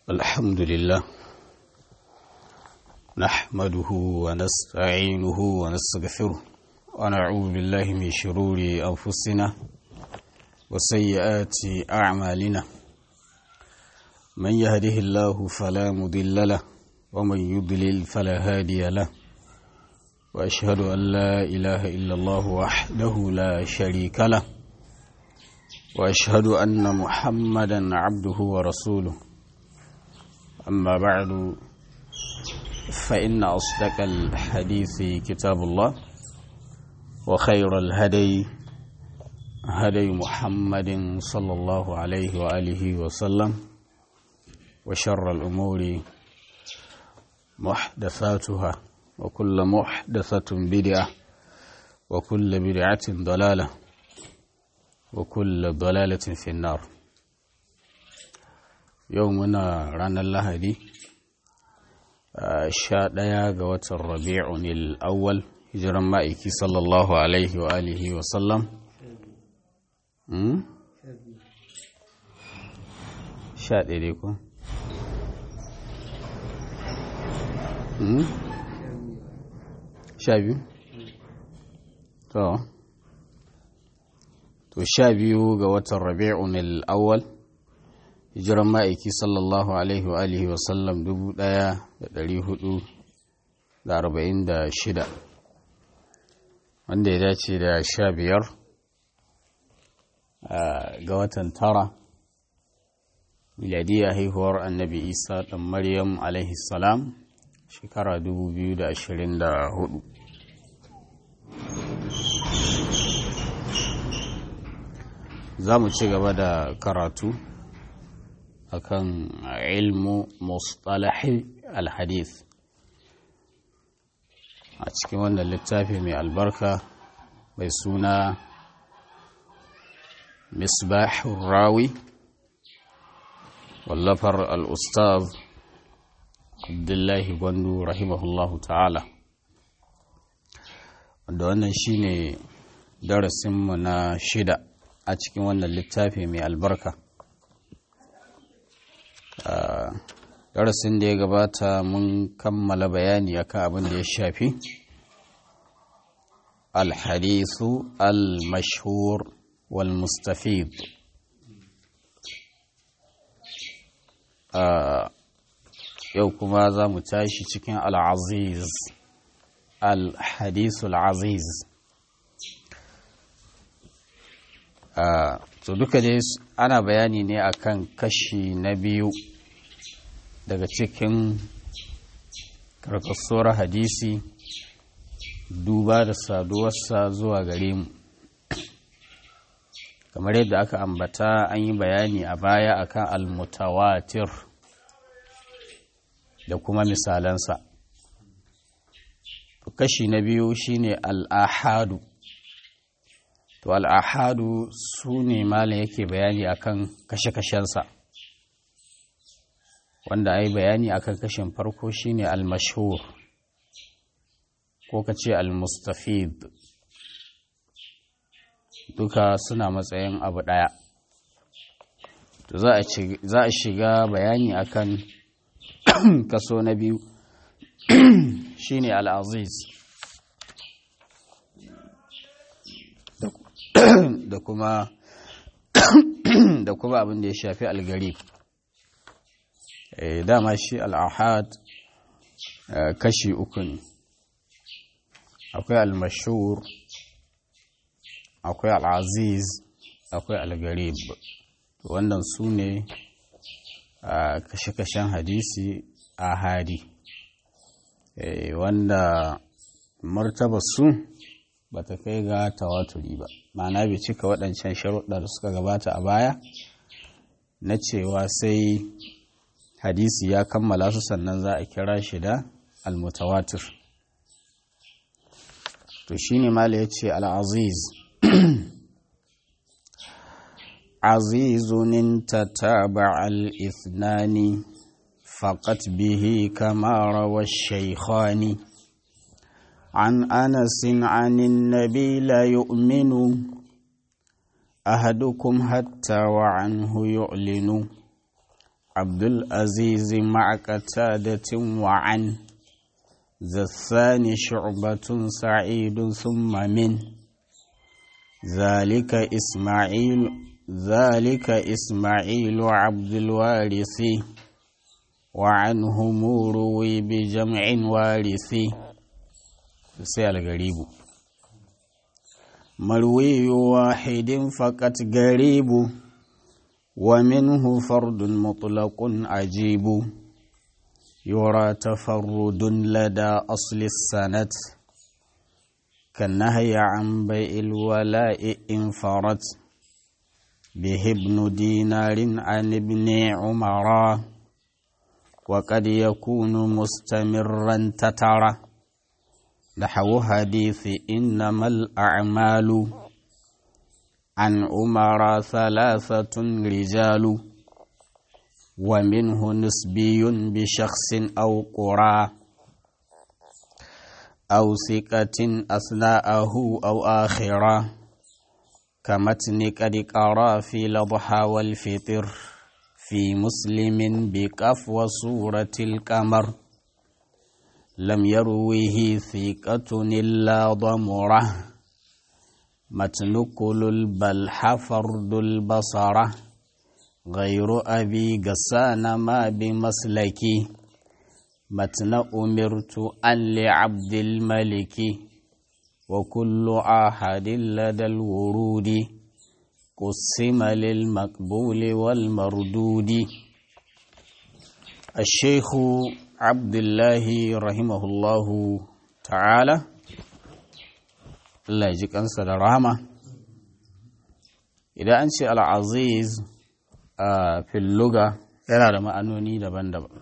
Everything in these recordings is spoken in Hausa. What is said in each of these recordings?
الحمد لله نحمده ونستعينه ونستغفره ونعوذ بالله من شرور أنفسنا وسيئات أعمالنا من يهده الله فلا مضل له ومن يضلل فلا هادي له وأشهد أن لا إله إلا الله وحده لا شريك له وأشهد أن محمدا عبده ورسوله أما بعد فإن أصدق الحديث كتاب الله وخير الهدي هدي محمد صلى الله عليه وآله وسلم وشر الأمور محدثاتها وكل محدثة بدعة وكل بدعة ضلالة وكل ضلالة في النار يومنا رانا اللهدي sha ɗaya ga watan rabi'un al'awwal hijiran ma'aiki sallallahu alaihi wa alihi wa sallam sha ɗaya ko? sha biyu? to to sha biyu ga watan rabi'un al'awwal hijiran ma'aiki sallallahu alaihi wa alihi wa sallam dubu ɗaya da ɗari hudu da arba'in da shida wanda ya dace da sha biyar ga watan tara miladiyya haihuwar annabi isa ɗan maryam alaihi salam shekara dubu biyu da ashirin da hudu za mu ci gaba da karatu akan ilmu mustalahi alhadith a cikin wannan littafi mai albarka mai suna misbahun rawi wallafar al'ustaz abdullahi gwandu rahimahullahu ta'ala wanda wannan shine darasinmu na shida a cikin wannan littafi mai albarka darasin da ya gabata mun kammala bayani akan abin da ya shafi alhadisu al-mashhur wal-mustafid yau kuma za mu tashi cikin al-aziz al-hadisu al-aziz to duka dai ana bayani ne akan kashi na biyu daga cikin karkasuwar hadisi duba da saduwarsa zuwa gare mu kamar yadda aka ambata an yi bayani a baya akan almutawatir da kuma misalansa kashi na biyu shine al'ahadu to al'ahadu su ne malin yake bayani akan kashe-kashensa wanda ai bayani akan kashin farko shine al-mashhur ko kace al-mustafid duka suna matsayin abu daya to za a za a shiga bayani akan kaso na biyu shine al-aziz da kuma da kuma abin da ya shafi al-garib dama shi al'ahad kashi uku ne akwai al-mashur akwai al'aziz akwai al-garib wannan su ne kashe-kashen hadisi a hadi wanda martaba su ba ta kai ga tawaturi ba ma'ana bai cika waɗancan sharuɗa da suka gabata a baya na cewa sai hadisi ya kammala su sannan za a kira shi da almutawatir to shine mala ya ce al'aziz azizun tataba al-ithnani faqat bihi kama rawa shaykhani عن أنس عن النبي لا يؤمن أحدكم حتى وعنه يعلن عبد العزيز مع قتادة وعن ذا الثاني شعبة سعيد ثم من ذلك إسماعيل ذلك إسماعيل عبد الوارث وعنهم روي بجمع وارث سيال غريب مروي واحد فقط غريب ومنه فرد مطلق عجيب يرى تفرد لدى أصل السند كالنهي عن بيع الولاء انفرد به ابن دينار عن ابن عمر وقد يكون مستمرا تترى نحو حديث إنما الأعمال عن عمر ثلاثة رجال ومنه نسبي بشخص أو قرى أو ثقة أثناءه أو آخرة كمتن قد قرى في الأضحى والفطر في مسلم بكف وصورة القمر لم يرويه ثقة إلا ضمره متن كل البلح فرد البصرة غير أبي قسان ما بمسلكي متن أمرت أن لعبد الملك وكل أحد لدى الورود قسم للمقبول والمردود الشيخ عبد الله رحمه الله تعالى Allah ji kansa da rahama idan an ce al'aziz a filluga yana da ma'anoni daban-daban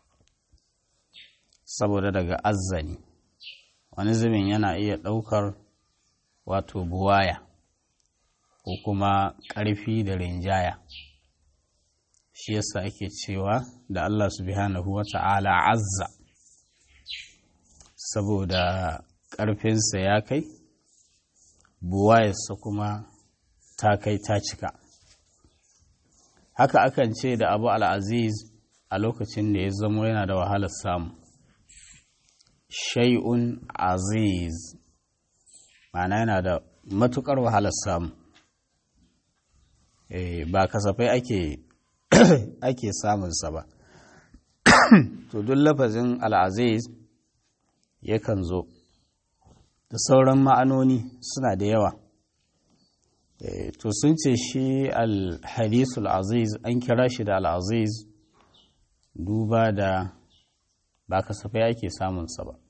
saboda daga azzani wani zubin yana iya ɗaukar wato buwaya ko kuma ƙarfi da rinjaya shi yasa ake cewa da Allah subhanahu wa ta'ala azza saboda ƙarfinsa ya kai buwayarsa kuma ta kai ta cika haka akan ce da abu al'aziz a lokacin da ya zamo yana da wahalar samu shay'un aziz ma'ana yana da matukar wahalar samu ba kasafai ake ake samunsa ba to duk lafazin al'aziz yakan zo da sauran ma'anoni suna da yawa to sun ce shi al-hadisul aziz an kira shi da al-aziz duba da ba kasafai ake samunsa ba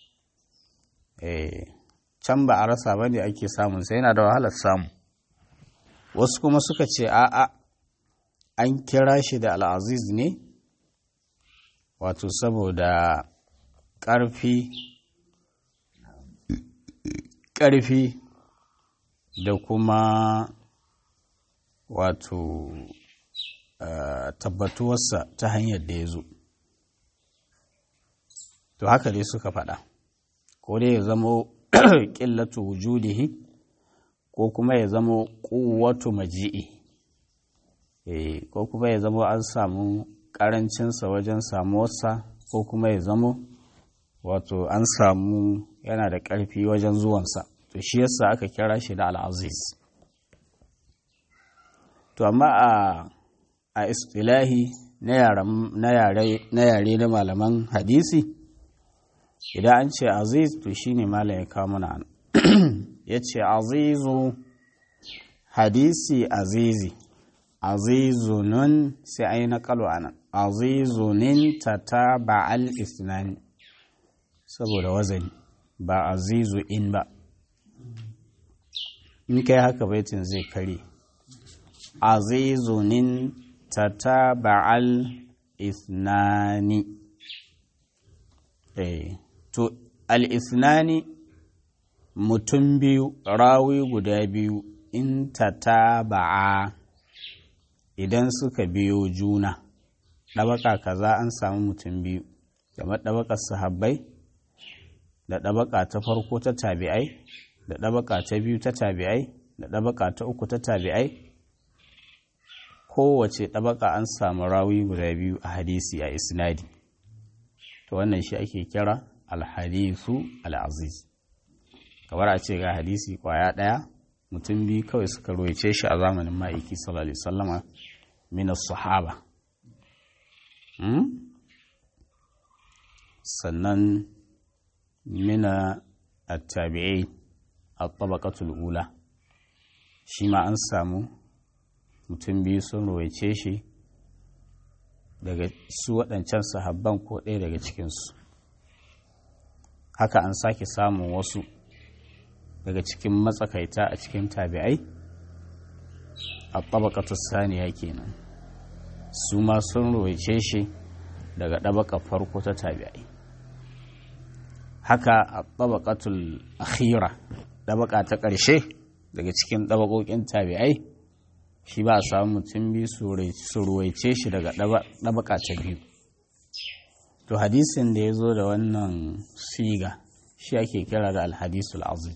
can ba a rasa ba ne ake samunsa yana da wahalar samu wasu kuma suka ce a'a an kira shi da al-aziz ne wato saboda ƙarfi ƙarfi da kuma wato uh, tabbatuwarsa ta hanyar da ya zo to haka dai suka faɗa ko dai ya zamo ƙillatu wujudihi ko kuma ya zamo ƙuwatu maji'i e, ko kuma ya zamo an samu ƙarancinsa wajen samuwarsa ko kuma ya zamo wato an samu yana da ƙarfi wajen zuwansa to shi yasa aka kira shi da al'aziz to amma a a istilahi na yare na malaman hadisi idan an ce aziz to shine malam ya kawo mana ya ce azizu hadisi azizi azizunun sai ai na kalo anan azizunin ta ta ba'al isnani saboda wazani ba azizu in ba in kai haka baitin zai kare azizunin tataba'al isnani eh to al isnani mutum biyu rawi guda biyu in tataba'a idan suka biyo juna ɗabaka kaza an samu mutum biyu kamar ɗabakar sahabbai da ɗabaka ta farko ta tabi'ai da ɗabaka ta biyu ta tabi'ai da ɗabaka ta uku ta tabi'ai kowace ɗabaka an samu rawi guda biyu a hadisi a isnadi to wannan shi ake kira alhadisu al'aziz kamar a ce ga hadisi kwaya ɗaya mutum biyu kawai suka roice shi a zamanin ma'aiki sallallahu alaihi wasallama min sahaba sannan mina at-tabi'i at-tabaqatul ula shi ma an samu mutum biyu sun roice shi daga su waɗancan sahabban ko ɗaya daga cikinsu haka an sake samun wasu daga cikin matsakaita a cikin tabi'ai a tabakatu saniya kenan su ma sun roice shi daga ɗabaka farko ta tabi'ai haka a tabakatul akhira ɗabaka ta ƙarshe daga cikin ɗabakokin tabi'ai shi ba a samu mutum biyu su ruwaice shi daga ɗabaka ta biyu to hadisin da ya zo da wannan siga shi ake kira da alhadisul aziz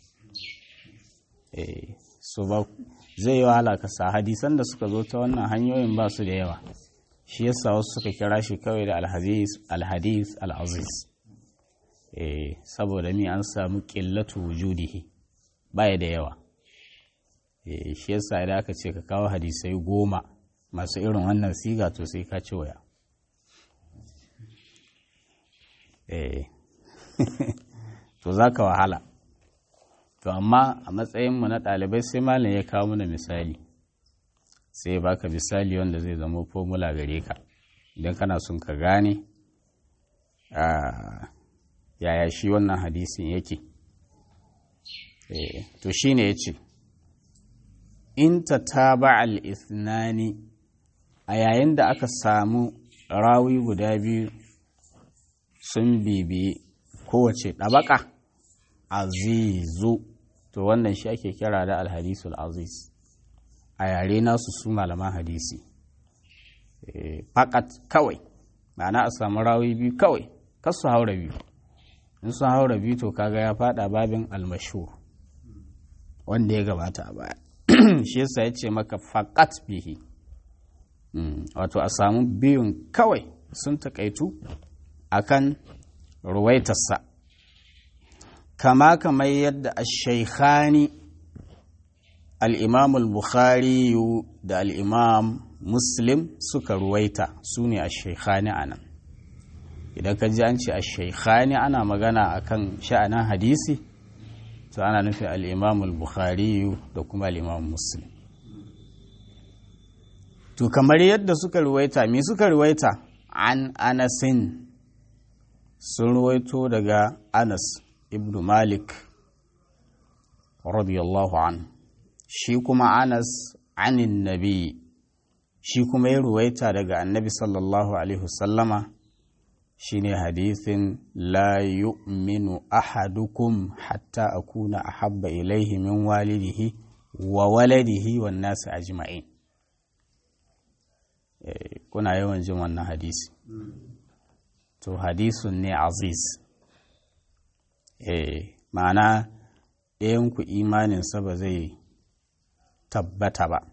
so ba zai yi wahala ka sa hadisan da suka zo ta wannan hanyoyin ba su da yawa shi yasa wasu suka kira shi kawai da alhadis al'aziz saboda mi an samu ƙillatu wujudihi baya da yawa shi yasa idan aka ce ka kawo hadisai goma masu irin wannan siga to sai ka ci waya to za ka wahala to amma a matsayinmu na ɗalibai sai malam ya kawo mana misali sai ya baka misali wanda zai zama formula gare ka idan kana son ka gane yaya shi wannan hadisin yake to shine ya ce in ta taba al-ithnani a yayin da aka samu rawi guda biyu sun bibi kowace ɗabaka azizu to wannan shi ake kira da alhadisul aziz a yare nasu su malaman hadisi fakat kawai ma'ana a samu rawi biyu kawai kasu haura biyu in sun haura biyu to kaga ya fada babin almashur wanda ya gabata a baya shi yasa ya ce maka fakat bihi wato a samu biyun kawai sun takaitu akan ruwaitarsa kama kamar yadda ashaikhani al'imam al-bukhari da al'imam muslim suka ruwaita su ne ashaikhani a nan idan ka ji an ce ashaikhani ana magana akan sha'anin hadisi to ana nufi al'imam al-bukhari da kuma al'imam muslim to kamar yadda suka ruwaita me suka ruwaita an anasin sun ruwaito daga anas ibn malik radiyallahu an shi kuma anas anin nabi shi kuma ya ruwaita daga annabi sallallahu alaihi wasallama shine hadithin la yu'minu ahadukum hatta akuna ahabba ilaihi min walidihi wa waladihi wan nasi ajma'in kuna yawan jin wannan hadisi to hadisun ne aziz eh ma'ana ɗayanku imaninsa ba zai tabbata ba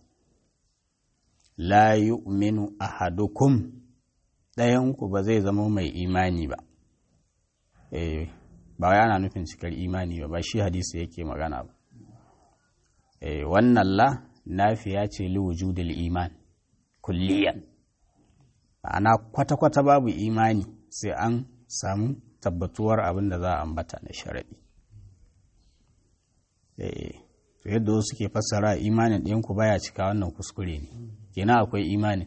la yu'minu ahadukum ɗayanku ba zai zama mai imani ba eh ba wai ana nufin cikar imani ba ba shi hadisi yake magana ba eh wannan la nafiya ce li wujudil iman kulliyan ma'ana kwata-kwata babu imani sai an samu tabbatuwar abin da za a ambata na sharaɗi to yadda wasu ke fassara imanin ɗinku baya cika wannan kuskure ne kenan akwai imanin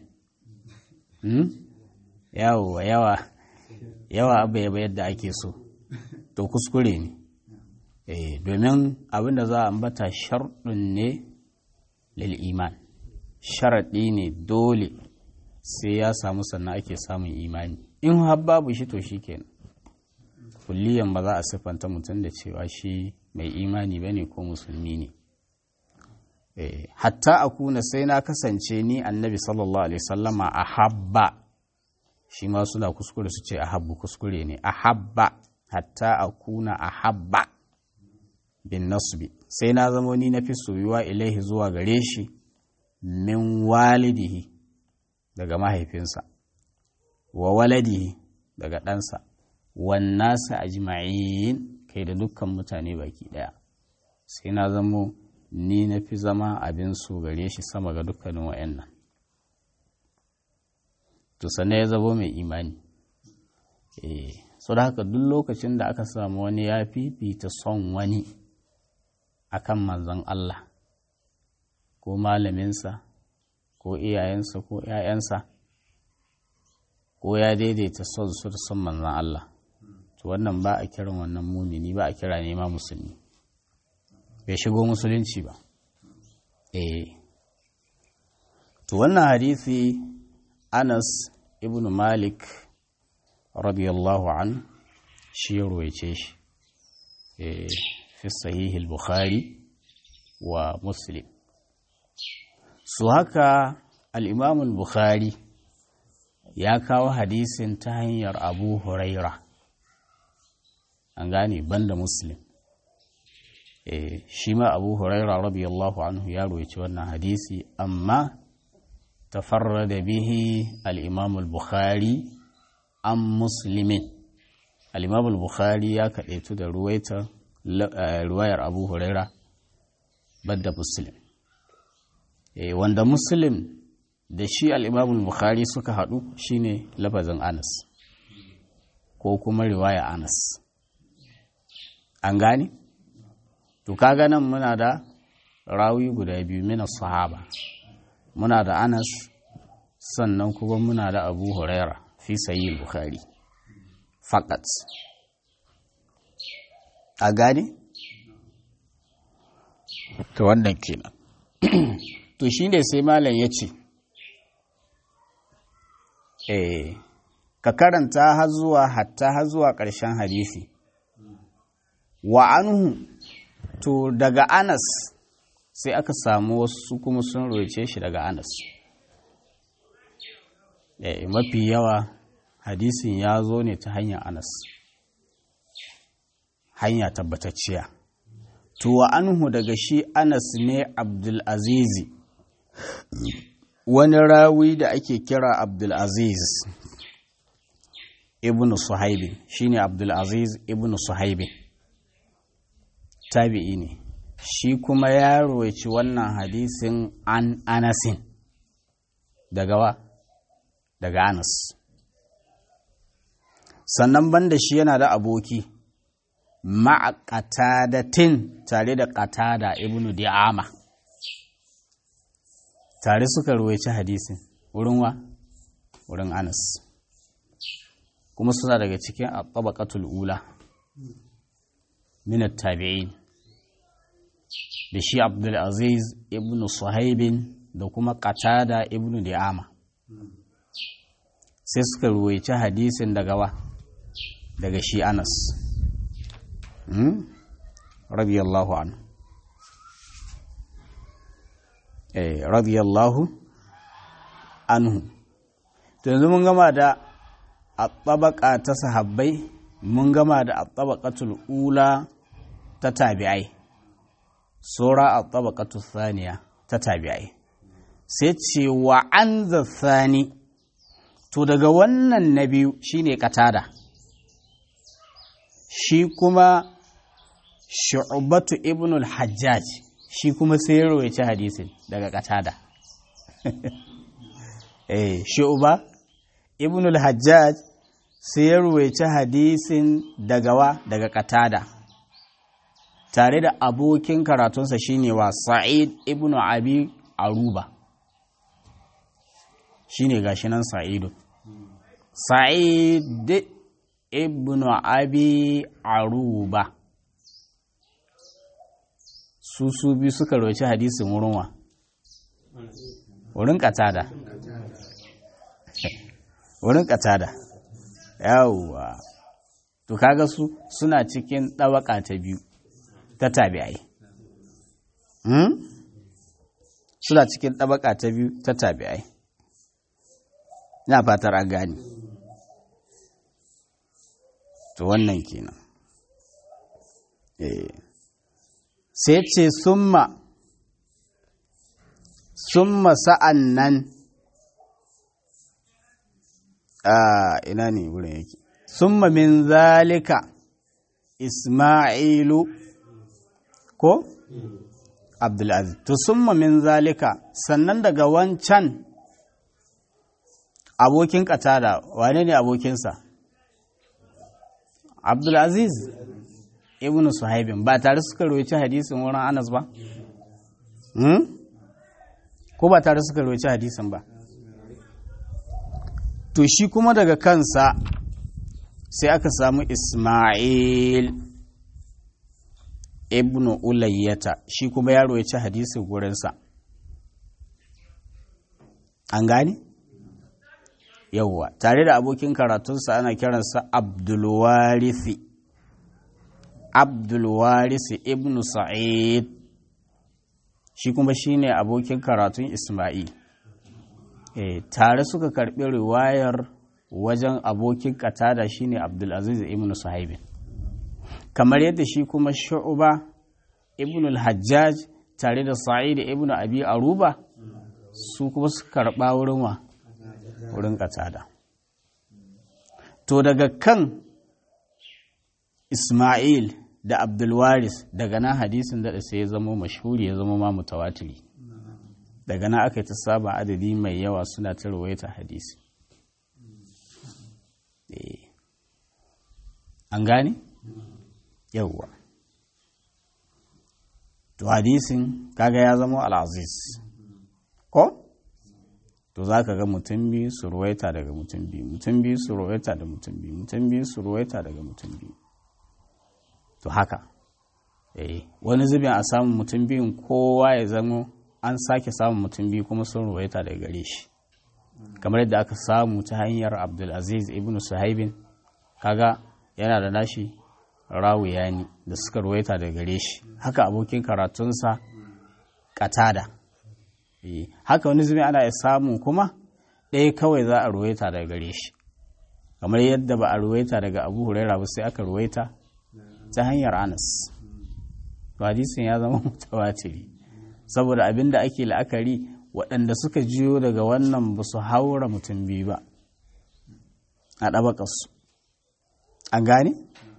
yawa yawa yawa abu yaba yadda ake so to kuskure ne domin abin da za a ambata sharɗin ne lil iman sharaɗi ne dole sai ya samu sannan ake samun imani in har babu shi to shi kenan kulliyan ba za a siffanta mutum da cewa shi mai imani ba ne ko musulmi ne hatta a kuna sai na kasance ni annabi sallallahu alaihi sallama a habba shi ma suna kuskure su ce a habbu kuskure ne a habba hatta a kuna a habba bin nasbi sai na zamo ni na fi soyuwa ilaihi zuwa gare shi min walidihi daga mahaifinsa wa waladihi daga ɗansa wannasa ajma'in kai da dukkan mutane baki ɗaya sai na zamo ni na fi zama abin su gare shi sama ga dukkanin wa'annan to sannan ya zabo mai imani eh so da haka duk lokacin da aka samu wani ya fifita son wani akan manzon Allah ko malaminsa ko iyayensa ko ‘ya'yansa ko ya daidaita son su da son manzon Allah to wannan ba a kiran wannan mumini ba a kira nema musulmi bai shigo musulunci ba eh to wannan hadisi Anas ibn Malik radiyallahu an shi ya ruwaice shi fi sahihil bukhari wa muslim su haka al'imamul bukhari ya kawo hadisin ta hanyar abu huraira an gane banda muslim shi ma abu huraira radiyallahu anhu ya ruwaice wannan hadisi amma tafarrada bihi al'imamul bukhari an musulmin al'imamul bukhari ya kaɗaitu da ruwaita ruwayar abu huraira badda muslim wanda muslim da shi al'imamul bukhari suka haɗu shine lafazin anas ko kuma riwaya anas an gane? to kaga nan muna da rawi guda biyu mina sahaba muna da anas sannan kuma muna da abu huraira fi sayi bukhari fakat a gane? to wannan kenan to shi ne sai malam ya ce eh ka karanta har zuwa hatta har zuwa ƙarshen hadisi wa anhu to daga anas sai aka samu wasu kuma sun roce shi daga anas eh mafi yawa hadisin ya zo ne ta hanyar anas hanya tabbatacciya to wa anhu daga shi anas ne abdulazizi wani rawi da ake kira abdulaziz ibn suhaibin shine abdulaziz ibn suhaibin tabi'i ne shi kuma ya roci wannan hadisin an anasin daga wa daga anas sannan banda shi yana da aboki ma'a qatadatin tare da qatada ibnu di'ama tare suka ruwaici hadisin wurin wa wurin anas kuma suna daga cikin at-tabaqatul ula min at-tabi'in da shi abdul aziz ibnu suhaibin da kuma qatada ibnu di'ama sai suka ruwaici hadisin daga wa daga shi anas radiyallahu anhu eh radiyallahu anhu to yanzu mun gama da at-tabaqa ta sahabbai mun gama da at-tabaqatul ula ta tabi'ai sura at-tabaqatu thaniya ta tabi'ai sai ce wa an thani to daga wannan na biyu shine katada shi kuma shu'batu ibn al-hajjaj shi kuma sai ya rawaice hadisin daga katada eh shu'ba ibn al-hajjaj sai ya rawaice hadisin daga wa daga katada tare da abokin karatunsa shine wa sa'id ibn abi aruba shine gashi nan sa'idu sa'id ibn abi aruba su su biyu suka roci hadisin wurin wa wurin katada wurin katada yawwa to kaga su suna cikin ɗabaka ta biyu ta tabi'ai hmm? suna cikin ɗabaka ta biyu ta tabi'ai ina fatar an gani to wannan kenan eh sai ce summa summa sa'an nan a ina ne wurin yake summa min zalika isma'ilu ko abdulaziz to summa min zalika sannan daga wancan abokin katada wane ne abokinsa abdulaziz ibn suhaibin ba tare suka roci hadisin wurin anas ba ko ba tare suka roci hadisin ba to shi kuma daga kansa sai aka samu ismail ibn ulayyata shi kuma ya roci hadisin gurinsa an gani? yauwa tare da abokin karatunsa ana kiransa abdulwarisi abdulwarisi ibn sa'id shi kuma shine abokin karatun isma'il e, tare suka karbi riwayar wajen abokin katada shine abdulaziz ibn suhaibin kamar yadda shi kuma shu'uba ibn al-hajjaj tare da sa'id ibn abi aruba su kuma suka karba wurin wa wurin katada to daga kan ismail da abdulwaris daga nan hadisin da sai ya zama mashhuri ya zama ma mutawatiri daga nan aka yi ta saba adadi mai yawa suna ta rawaita hadisi an gane yawwa to hadisin kaga ya zama al'aziz ko to za ka ga mutum biyu su ruwaita daga mutum biyu mutum biyu su ruwaita da mutum biyu mutum biyu su ruwaita daga mutum biyu to haka eh wani zubin a samun mutum biyun kowa ya zama an sake samun mutum biyu kuma sun ruwaita daga gare shi kamar yadda aka samu ta hanyar abdulaziz ibn suhaibin kaga yana da nashi rawuyani da suka ruwaita daga gare shi haka abokin karatunsa katada haka wani zubin ana samun kuma ɗaya kawai za a ruwaita daga gare shi kamar yadda ba a ruwaita daga abu huraira ba sai aka ruwaita ta hanyar anas to hadisin ya zama mutawatiri saboda abin da ake la'akari waɗanda suka jiyo daga wannan ba su haura mutum biyu ba a ɗabaƙarsu an gane?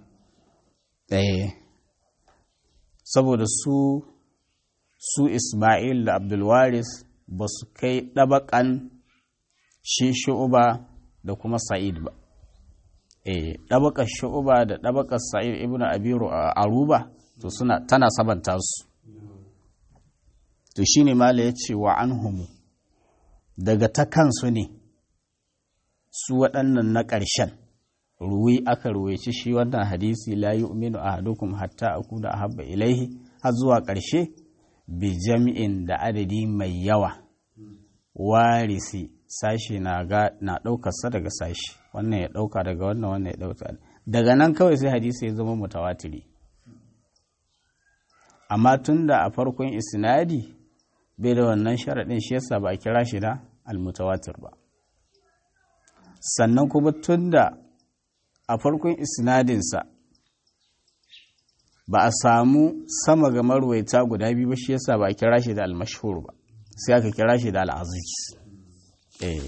eh saboda su su ismail da abdulwaris ba su kai ɗabaƙan shi shu'uba da kuma sa'id ba eh ɗabakar shu'uba da ɗabakar sa'id ibn abiru a aruba to suna tana sabanta su to shine mala ya ce wa anhumu daga ta kansu ne su waɗannan na ƙarshen ruwi aka ruwaici shi wannan hadisi la yu'minu ahadukum hatta akuna ahabba ilaihi har zuwa ƙarshe bi jami'in da adadi mai yawa warisi sashi na ɗaukarsa daga sashi wannan ya ɗauka daga wannan wannan ya ɗauka daga nan kawai sai hadisi ya zama mutawatiri amma tun da a farkon isnadi bai da wannan sharaɗin shi yasa ba a kira shi da almutawatir ba sannan kuma tun da a farkon isnadinsa ba a samu sama ga marwaita guda biyu ba shi yasa ba a kira shi da almashhur ba sai aka kira shi da al'aziz eh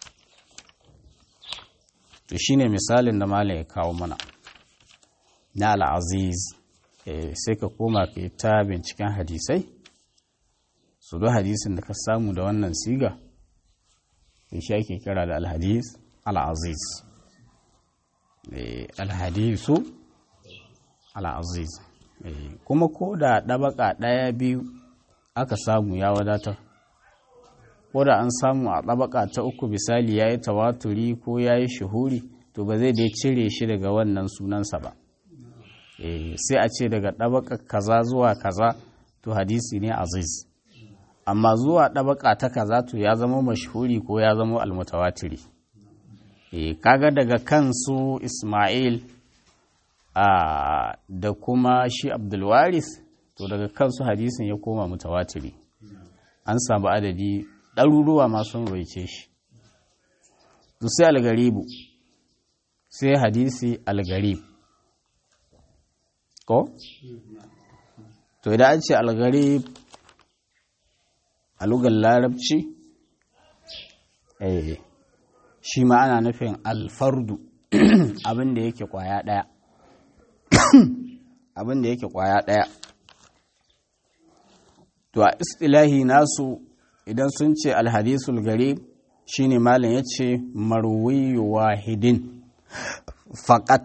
to shine misalin da malam ya kawo mana na al'aziz sai ka koma ka yi ta binciken hadisai su do hadisin da ka samu da wannan siga da shi ake kira da alhadis al'aziz alhadisu al'aziz kuma ko da ɗabaka ɗaya biyu aka samu ya wadatar ko da an samu a ɗabaka ta uku misali ya yi tawaturi ko ya yi shuhuri to ba zai dai cire shi daga wannan sunansa ba sai a ce daga ɗabaka kaza zuwa kaza to hadisi ne aziz amma zuwa ɗabaka ta kaza to ya zama mashhuri ko ya zama almutawatiri kaga daga kansu ismail da kuma shi abdulwaris to daga kansu hadisin ya koma mutawatiri an samu adadi ɗaruruwa masu roice shi to sai algaribu sai hadisi algarib ko? to idan an ce algarib a lugar larabci shi ma ana nufin alfardu abin da yake kwaya ɗaya abin da yake kwaya ɗaya to a istilahi nasu idan sun ce alhadisul garib shine malam ya ce marwiyu wahidin faƙat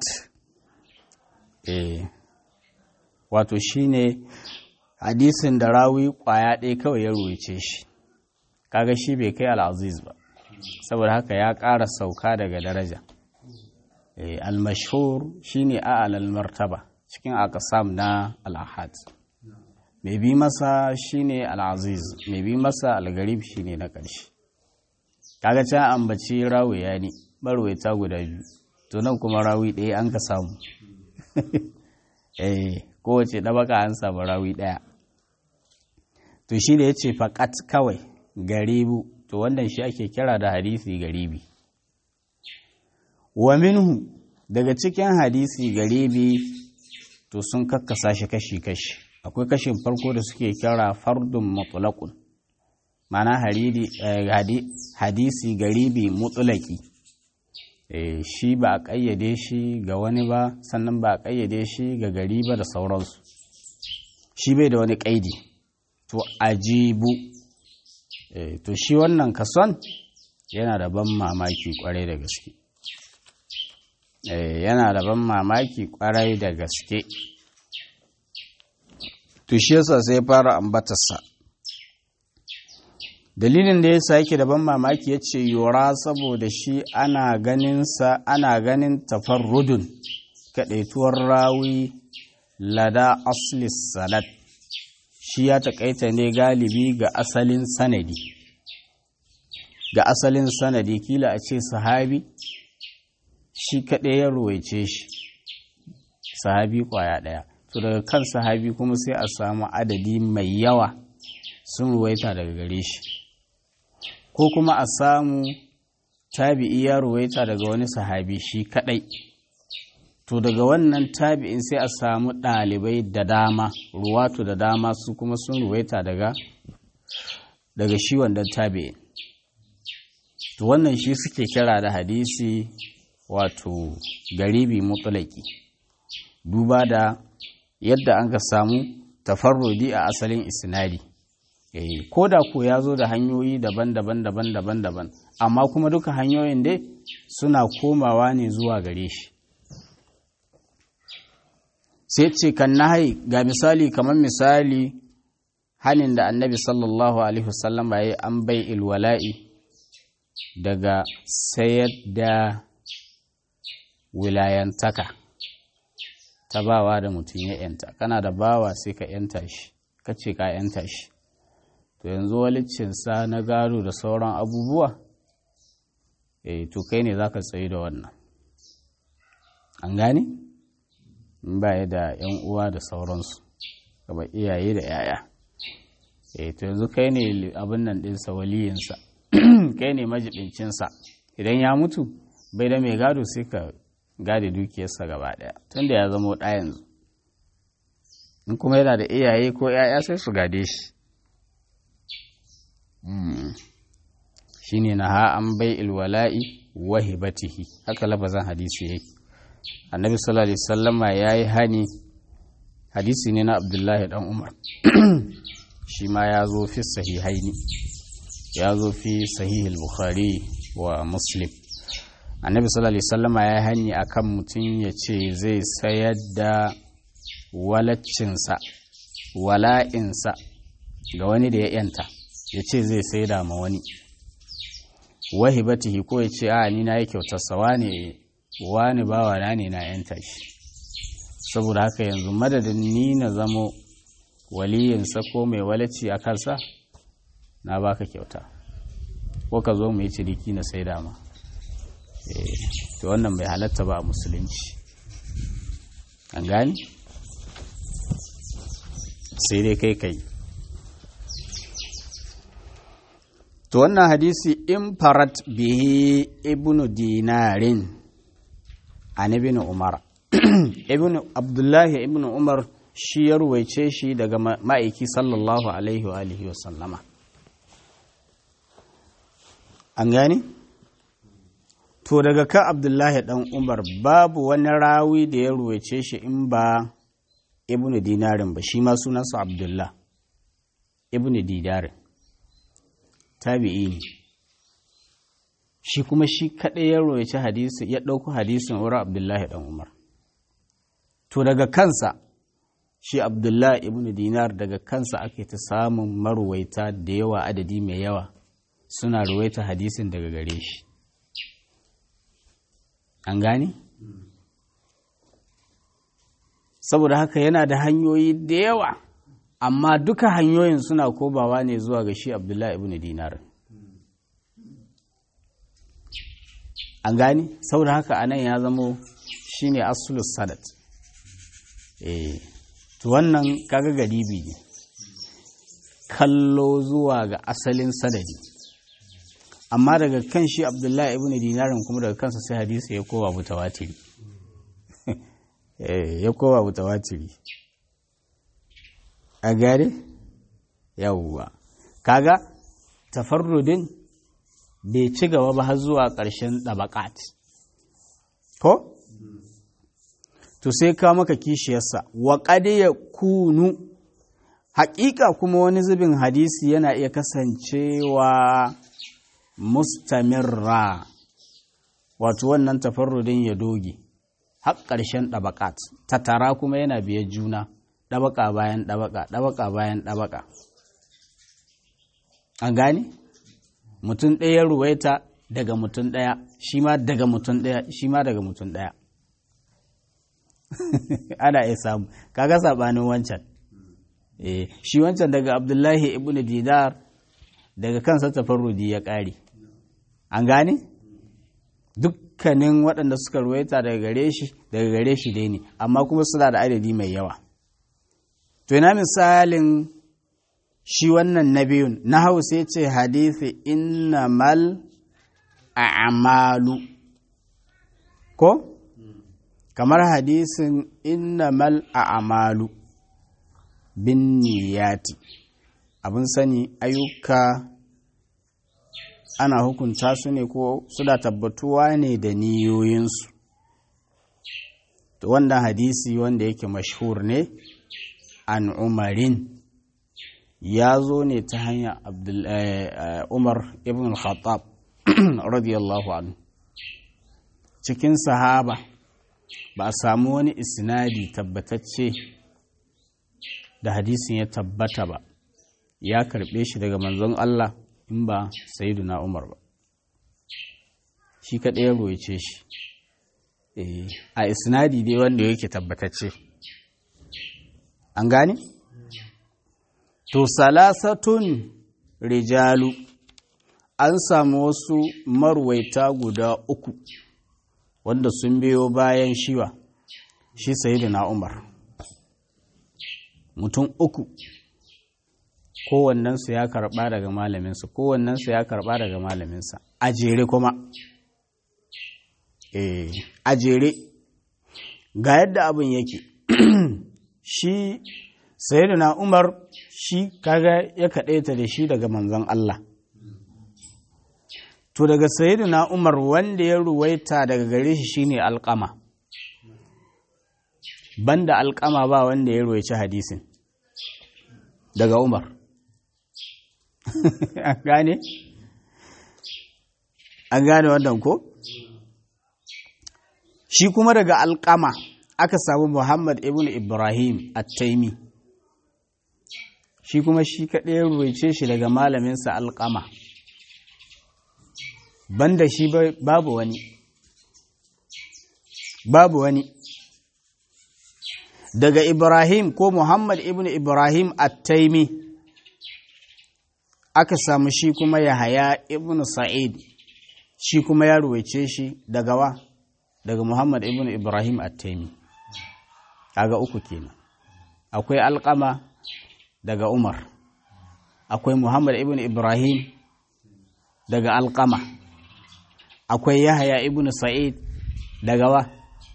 eh wato shine hadisin da rawi ƙwaya ɗaya kawai ya ruwace shi kaga shi bai kai al'aziz ba saboda haka ya ƙara sauka daga daraja eh al-mashhur shine a'lal martaba cikin aqsam na al-ahad mai bi masa shine al-aziz mai bi masa al-garib shine na ƙarshe kaga can ambaci rawiya ne barwaita guda biyu to nan kuma rawi ɗaya an ka samu eh kowace ɗabaka an samu rawi ɗaya to shi da ya ce faƙat kawai garibu to wannan shi ake kira da hadisi garibi wa minhu daga cikin hadisi garibi to sun kakkasa shi kashi-kashi akwai kashin farko da suke kira fardun mutulakun mana hadisi garibi mutulaki shi ba a ƙayyade shi ga wani ba sannan ba a ƙayyade shi ga gari ba da sauransu shi bai da wani ƙaidi to ajibu to shi wannan kason yana da ban mamaki kwarai da gaske yana da ban mamaki kwarai da gaske to shi yasa sai fara ambatarsa dalilin da yasa yake da ban mamaki ya ce yora saboda shi ana ganinsa ana ganin tafarrudun kaɗaituwar rawi lada aslis salat shi ya taƙaita ne galibi ga asalin sanadi ga asalin sanadi kila a ce sahabi shi kaɗai ya ruwaice shi sahabi ƙwaya ɗaya to daga kan sahabi kuma sai a samu adadi mai yawa sun ruwaita daga gare shi ko kuma a samu tabi'i ya ruwaita daga wani sahabi shi kaɗai to daga wannan tabi'in sai a samu ɗalibai da dama ruwatu da dama su kuma sun ruwaita daga daga shi wannan tabi'in to wannan shi suke kira da hadisi wato garibi mutulaki duba da yadda an ka samu tafarrudi a asalin isnadi eh ko da ko ya zo da hanyoyi daban-daban daban-daban daban amma kuma duka hanyoyin dai suna komawa ne zuwa gare shi sai ce kan nahai ga misali kamar misali hanin da annabi sallallahu alaihi wasallam ya yi an bai ilwala'i daga sayar da wilayantaka ta bawa da mutum ya yanta kana da bawa sai ka yanta shi ka ce ka yanta shi to yanzu walicinsa na gado da sauran abubuwa eh to kai ne za ka tsaye da wannan an gane in baya da yan uwa da sauransu gaba iyaye da yaya eh to yanzu kai ne abin nan ɗinsa waliyinsa kai ne majibincinsa idan ya mutu bai da mai gado sai ka gade dukiyarsa gaba ɗaya tunda ya zama ɗa yanzu in kuma yana da iyaye ko ‘ya'ya sai su gade shi shi ne na ha'an bai ilwala'i wahibatihi haka labazan hadisi yake annabi sallallahu alaihi sallama ya yi hani hadisi ne na abdullahi dan umar shi ma ya zo fi sahihaini ya zo fi sahihul bukhari wa muslim annabi sallallahu alaihi wasallama ya hani akan mutum ya ce zai sayar da walaccinsa wala'insa ga wani da ya yanta ya ce zai sai da ma wani wahibatihi ko ya ce a ni na yi kyautarsa wani wani bawa na ne na yanta shi saboda haka yanzu madadin ni na zamo waliyinsa ko mai walacci a kansa na baka kyauta ko ka zo mu yi ciniki na sai dama to wannan bai halatta ba a musulunci an gani sai dai kai kai to wannan hadisi in farat bihi ibnu dinarin an ibn umar ibn abdullahi ibn umar shi ya ruwaice shi daga ma'aiki sallallahu alaihi wa alihi wa sallama an gani to daga kan abdullahi dan umar babu wani rawi da ya ruwace shi in ba ibnu dinarin ba shi ma sunansa abdullah ibnu dinarin tabi'i ne shi kuma shi kaɗai ya ruwace hadisi ya ɗauko hadisin wurin abdullahi dan umar to daga kansa shi abdullahi ibnu dinar daga kansa ake ta samun maruwaita da yawa adadi mai yawa suna ruwaita hadisin daga gare shi an gane? saboda haka yana da hanyoyi da yawa amma duka hanyoyin suna kobawa ne zuwa ga shi abdullahi ibn dinar an gane? saboda haka anan ya zamo shi ne asulus sadat eh to wannan kaga garibi ne kallo zuwa ga asalin sadadi amma daga kan shi abdullahi ibn dinarin kuma daga kansa sai hadisi ya kowa mutawatiri ya kowa mutawatiri a gare yawwa kaga tafarrudin bai ci gaba ba har zuwa ƙarshen ɗabaƙat ko to sai ka maka kishiyarsa wa ya kunu haƙiƙa kuma wani zubin hadisi yana iya kasancewa mustamirra wato wannan tafarrudin ya doge har ƙarshen ɗabaƙat tattara kuma yana biye juna ɗabaƙa bayan ɗabaƙa ɗabaƙa bayan ɗabaƙa an gane mutum ɗaya ruwaita daga mutum ɗaya shi ma daga mutum ɗaya shi ma daga mutum ɗaya ana iya samu kaga saɓanin wancan shi wancan daga abdullahi ibn didar daga kansa tafarrudi ya ƙare an gane dukkanin waɗanda suka ruwaita daga gare shi daga gare shi dai ne amma kuma suna da adadi mai yawa to ina misalin shi wannan na biyun na hausa ce hadithi innamal a'malu ko kamar hadisin innamal a'malu bin niyati abin sani ayyuka ana hukunta su ne ko suna tabbatuwa ne da niyoyinsu to wannan hadisi wanda yake mashhur ne an umarin ya zo ne ta hanyar umar ibn al-khattab radiyallahu anhu cikin sahaba ba a samu wani isnadi tabbatacce da hadisin ya tabbata ba ya karbe shi daga manzon Allah in ba na Umar ba shi kaɗai ya roice shi a isnadi dai wanda yake tabbatacce an gane? to salasatun rijalu an samu wasu marwaita guda uku wanda sun biyo bayan shiwa shi na Umar mutum uku kowannensu ya karɓa daga malaminsa kowannensu ya karɓa daga malaminsa a jere kuma eh a jere ga yadda abin yake shi sayyidina umar shi kaga ya kaɗaita da shi daga manzon Allah to daga sayyidina umar wanda ya ruwaita daga gare shi shine alƙama banda alƙama ba wanda ya ruwaici hadisin daga umar an gane? an gane wannan ko? shi kuma daga alƙama aka samu muhammad ibn ibrahim at-taimi shi kuma shi kaɗai ruwaice shi daga malaminsa alƙama banda shi babu wani babu wani daga ibrahim ko muhammad ibn ibrahim at-taimi aka samu shi kuma Yahaya ibn Sa'id shi kuma ya ruwaice shi daga wa daga Muhammad ibn Ibrahim At-Taimi kaga uku kenan akwai Alqama daga Umar akwai Muhammad ibn Ibrahim daga Alqama akwai Yahaya ibn Sa'id daga wa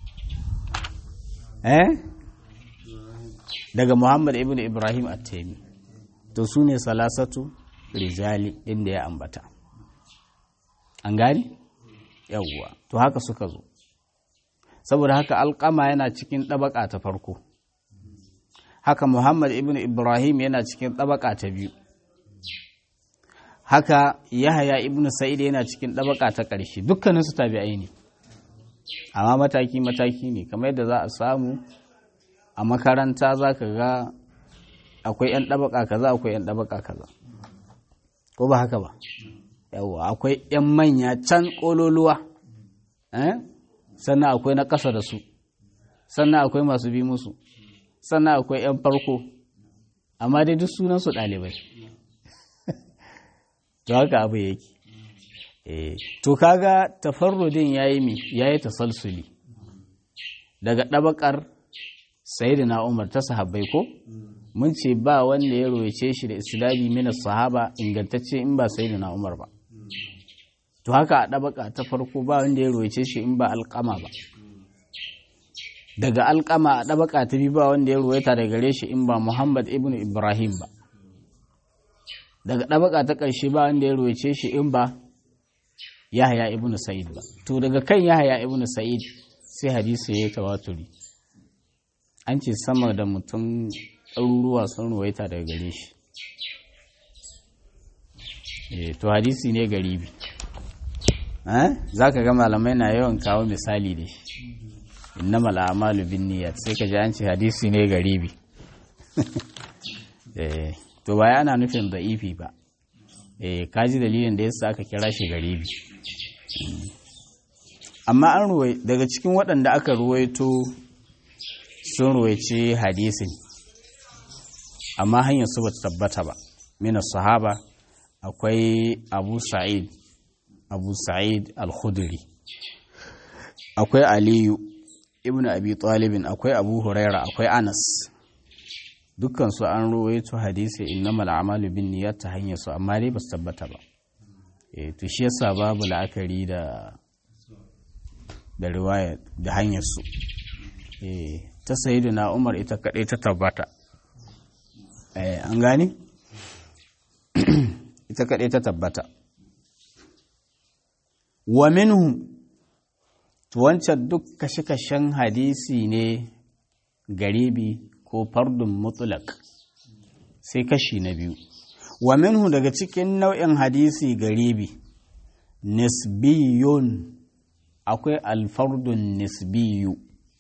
eh daga Muhammad ibn Ibrahim At-Taimi to su ne salasatu rijali inda ya ambata an gani yawwa to haka suka zo saboda haka alƙama yana cikin ɗabaƙa ta farko haka muhammad ibn ibrahim yana cikin ɗabaƙa ta biyu haka yahaya ibn sa'id yana cikin ɗabaƙa ta ƙarshe dukkaninsu tabi'ai ne amma mataki-mataki ne kamar yadda za a samu a makaranta za ka ga akwai 'yan ɗabaƙa kaza akwai 'yan ɗabaƙa kaza ko ba haka ba yawa akwai 'yan manya can ƙololuwa sannan akwai na ƙasa da su sannan akwai masu bi musu sannan akwai 'yan farko amma dai duk sunansu ɗalibai to haka abu yake to kaga tafarrudin yayi mi yayi tasalsuli daga ɗabakar sayyidina Umar ta sahabbai ko mun ce ba wanda ya royace shi da islami mina sahaba ingantacce in ba sayyidina Umar ba to haka a ɗabaka ta farko ba wanda ya royace shi in ba alƙama ba daga alƙama a ɗabaka ta biyu ba wanda ya royata daga gare shi in ba Muhammad ibn Ibrahim ba daga ɗabaka ta ƙarshe ba wanda ya royace shi in ba Yahaya ibn Sa'id ba to daga kan Yahaya ibn Sa'id sai hadisi ya yi tawaturi an ce sama da mutum ɗaruruwa sun ruwaita daga gare shi to hadisi ne garibi za ka ga malamai na yawan kawo misali da shi innamal a'malu bin niyyat sai ka ji an ce hadisi ne garibi to ba ana nufin da'ifi ba ka ji dalilin da yasa aka kira shi garibi amma an ruwai daga cikin waɗanda aka ruwaito sun ruwaice hadisin amma hanyar su ba tabbata ba mina sahaba akwai abu sa'id abu sa'id al-khudri akwai aliyu ibn abi talibin akwai abu huraira akwai anas dukkan su an ruwaito hadisi innamal a'malu bin niyyat ta hanyar su amma dai ba su tabbata ba eh to shi yasa babu la'akari da da riwaya da hanyar su eh ta sayyidina Umar ita kadai ta tabbata eh an gane ita kadai ta tabbata wa minhu to wancan duk kashe-kashen hadisi ne garibi ko fardun mutlaq sai kashi na biyu wa minhu daga cikin nau'in hadisi garibi nisbiyun akwai alfardun nisbiyu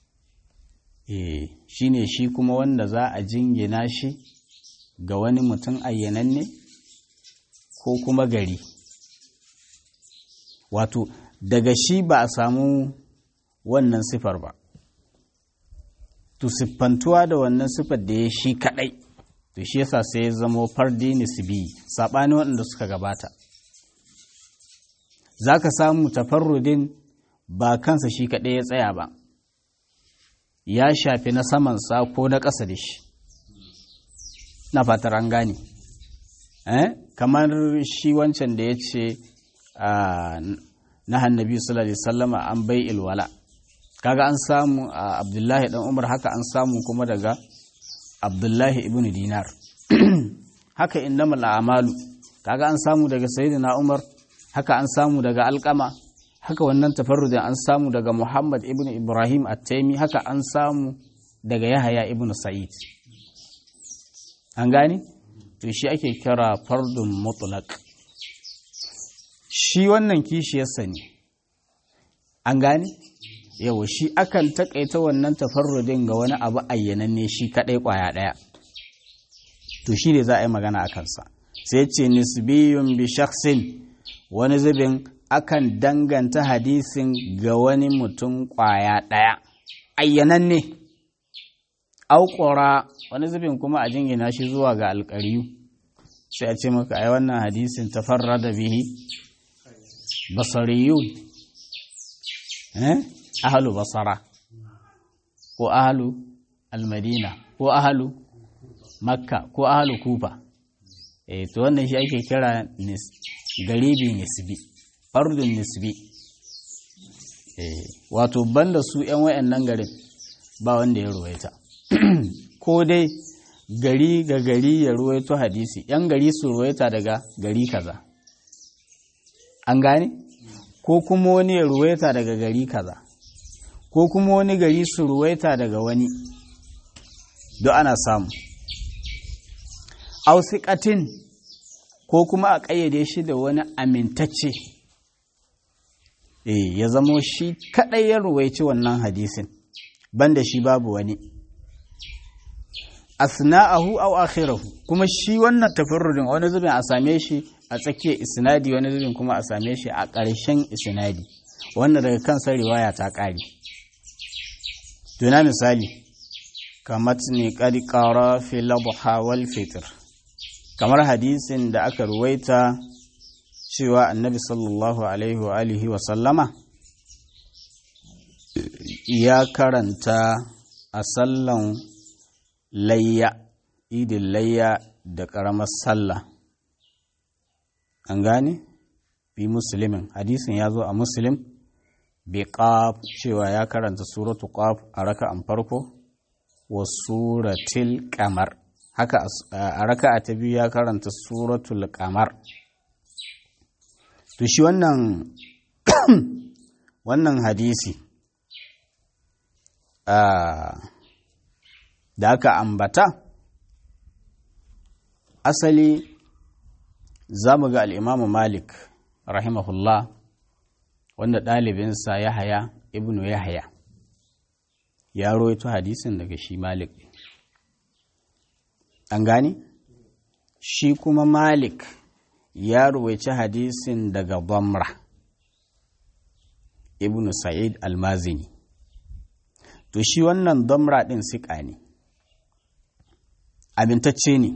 eh shine shi kuma wanda za a jingina shi ga wani mutum ayyananne ko kuma gari wato daga shi ba a samu wannan sifar ba to siffantuwa da wannan siffar da ya shi kadai to shi yasa sai ya zamo fardi nisbi saɓani waɗanda suka gabata za ka samu tafarrudin ba kansa shi kaɗai ya tsaya ba ya shafi na samansa ko na ƙasa da shi na fatar an gane eh? kamar shi wancan da ya ce na hannabi sallallahu alaihi sallama an bai ilwala kaga an samu a abdullahi dan umar haka an samu kuma daga abdullahi ibn dinar haka innamal a'malu kaga an samu daga sayyidina umar haka an samu daga alkama haka wannan tafarrudin an samu daga muhammad ibn ibrahim at-taimi haka an samu daga yahaya ibn sa'id an gane to shi ake kira fardun mutlaq shi wannan kishiyarsa ne an gane yawa shi akan takaita wannan tafarrudin ga wani abu ayyananne shi kadai kwaya daya to shi ne za a yi magana a kansa sai ce nisbiyun bi shakhsin wani zubin akan danganta hadisin ga wani mutum kwaya daya ayyananne auƙura wani zubin kuma a jingina shi zuwa ga alƙariyu sai a ce maka ai wannan hadisin tafarra da bihi basariyun eh ahalu basara ko ahalu almadina ko ahalu makka ko ahalu kufa eh to wannan shi ake kira garibi nisbi fardun nisbi eh wato banda su yan wayannan garin ba wanda ya ruwaita ko dai gari ga gari ya ruwaito hadisi yan gari su ruwaita daga gari kaza an gane ko kuma wani ya ruwaita daga gari kaza ko kuma wani gari su ruwaita daga wani duk ana samu ausiƙatin ko kuma a ƙayyade shi da wani amintacce eh ya zamo shi kaɗai ya ruwaici wannan hadisin banda shi babu wani asna'ahu aw akhirahu kuma shi wannan tafarrudin wani zubin a same shi a tsakiyar isnadi wani zubin kuma a same shi a ƙarshen isnadi wanda daga kansa riwaya ta ƙare tuna misali kamar ne ƙari ƙara fi labuha wal fitr kamar hadisin da aka ruwaita cewa annabi sallallahu alaihi wa alihi wa sallama ya karanta a sallan layya idin layya da ƙaramar sallah an gane bi musulmin hadisin ya zo a muslim bi qaf cewa ya karanta suratu qaf a raka'an farko wa suratul qamar haka a raka'a ta biyu ya karanta suratul qamar to shi wannan wannan hadisi da aka ambata asali za mu ga al'imamu malik rahimahullah wanda ɗalibinsa ya haya ibnu ya haya ya roito hadisin daga shi malik an gani shi kuma malik ya ruwaici hadisin daga bamra ibnu sa'id almazini to shi wannan damra ɗin siƙa ne amintacce ne